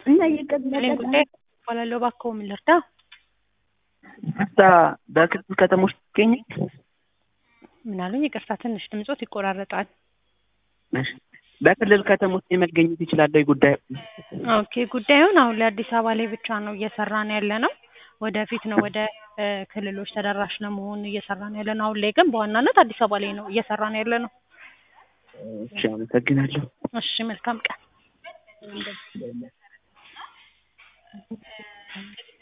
እና እየቀጠለ እኔ ጉዳይ እባላለሁ። እባክዎ ምን ልርዳ? ይቅርታ በክልል ከተሞች ትገኛል? ምን አሉኝ? ይቅርታ ትንሽ ድምጾት ይቆራረጣል። እሺ በክልል ከተሞች ላይ መገኘት ይችላል ወይ ጉዳዩ? ኦኬ ጉዳዩን አሁን ላይ አዲስ አበባ ላይ ብቻ ነው እየሰራን ያለ ነው። ወደፊት ነው ወደ እ ክልሎች ተደራሽ ለመሆን እየሰራን ያለ ነው። አሁን ላይ ግን በዋናነት አዲስ አበባ ላይ ነው እየሰራን ያለ ነው። እሺ አመሰግናለሁ። እሺ መልካም ቀን።